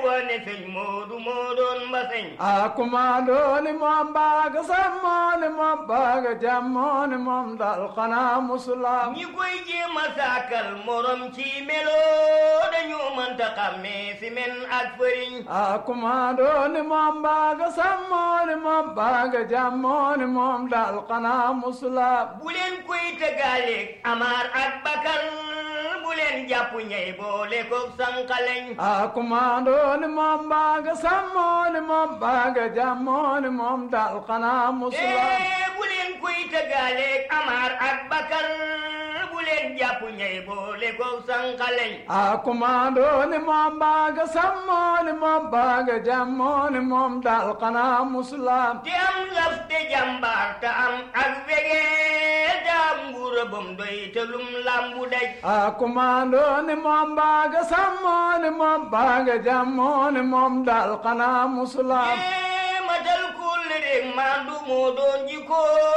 wane sëñ Moodu moo doon mbaseñ a kumaandooni moom baaga sammooni moom baaga jammooni moom dal xanaa musulaam ñi koy jéem a saakal morom ci melo dañu mënta xàmmee si men ak fëriñ a kumaandooni moom baaga sammooni moom baaga jammooni moom dal xanaa musulaam bu leen koy tëggaaleeg amaar ak bakar bu leen jàpp ñey boole ko sànqaleñ a kumaandooni moom baaga sammooni moom baaga jammooni moom dal xanaa musulaam ee bu leen koy tëggaaleeg amaar ak bakar bu leen jàpp ñey boole ko sànqaleñ a kumaandooni moom baaga sammooni moom baaga jammooni moom dal xanaa musulaam te am laf te jàmbaar te am ak wegee te am nguura bam doy te lum lambu daj a kumaandooni moom baaga sammooni moom baaga jammooni moom dal xanaa musulaam ee matal kulle rek maandu moo doon jikkoom